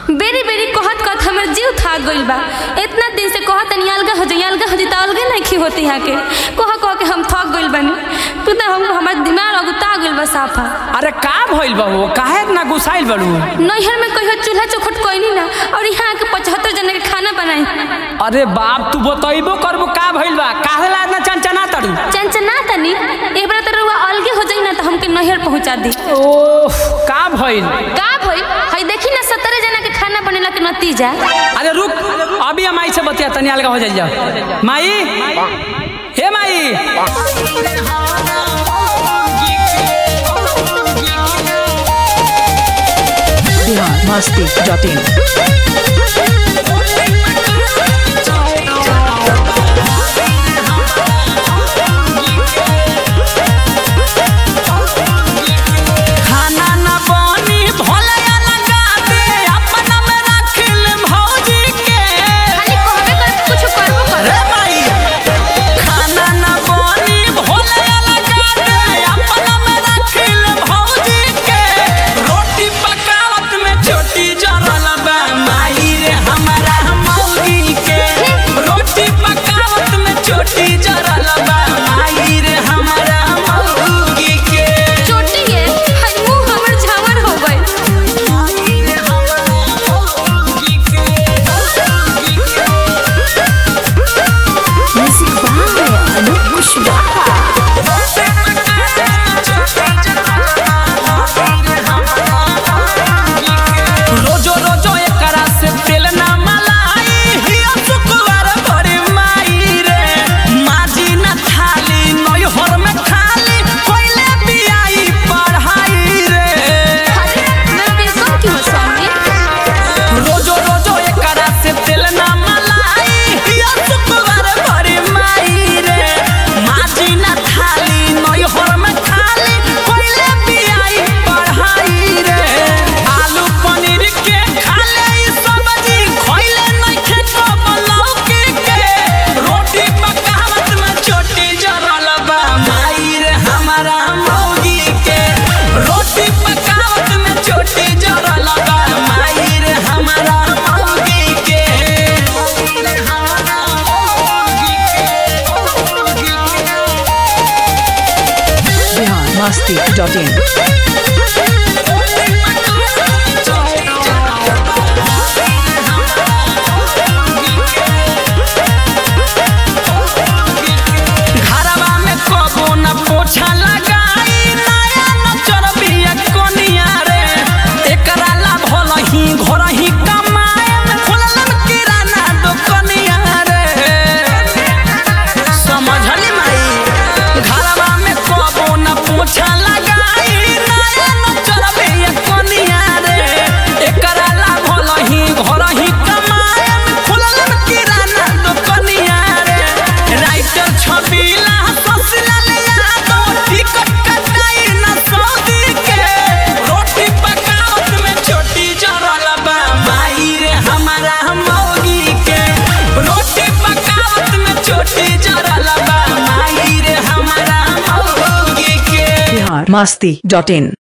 बेरी बेरी कहत कहत हमर जीव थाक गइल बा इतना दिन से कहत तनी अलगा हो जाई अलगा हो जाई त अलगे नहीं खी होती यहाँ के कह कह के हम थक गइल बानी तू तो हम हमर दिमाग अगुता गइल बा साफा अरे का भइल बा वो काहे इतना गुस्साइल बड़ू नैहर में कहियो चूल्हा चौखट कोई ना और यहाँ के पचहत्तर जन के खाना बनाई अरे बाप तू बतइबो करबो का भइल बा काहे ला इतना चंचना तड़ू चंचना तनी एक बार तो रउआ अलगे हो जाई ना तो हमके नैहर पहुंचा दी ओह का भइल का भइल हई देखी ना सत्तर जना के खाना बनेला के नतीजा अरे रुक अभी हम माई से बतिया तनी अलगा हो जाइल जाओ माई हे माई biharmasti.in खाना न बनी भलया लगा दे अपना में रखिल भौजी के खाली कहबे कर कुछ करबो कर रे माई खाना न बनी भलया लगा दे अपना में रखिल भौजी के रोटी पकावत में छोटी जरल बा माई रे हमारा मौगी के रोटी पकावत में छोटी जरल बा माई रे हमारा मौगी के चोटी है हई मुंह हमर झावर हो गइल Music by Anup Kushwaha. रोजो रोजो एकरा से तेल ना मलाई हिया सुकुवार भरी माई रे माजी ना थाली नय हर में खाली कोइले बियाई पढ़ाई रे अरे मैं बेसम क्यों स्वामी रोजो रोजो एकरा से तेल ना मलाई हिया सुकुवार भरी माई रे माजी ना थाली नय हर में खाली कोइले बियाई पढ़ाई रे आलू पनीर के खाले ई सब्जी खइले नहीं खेतो लौकी के रोटी पकावत में छोटी जरल बा माई रे हमारा मौगी के रोटी पकावत में छोटी जरल बा माई रे हमारा मौगी के biharmasti.in घरवा में कबो न पोछा लगाई नया न चरबिया कोनिया रे एकरा ला भल ही घर ही कमाए खोललन किराना दुकनिया रे समझली माई घरवा में कबो न पोछा लगाई नया न चरबिया कोनिया रे एकरा ला भल ही घर ही कमाए खोललन किराना दुकनिया रे राइटर छबिला ससला ले दो टिकट कटाई न सौदी के रोटी पकावत में छोटी जरल बा माई रे हमारा मौगी के रोटी पकावत में छोटी जरल बा माई रे हमारा मौगी के biharmasti.in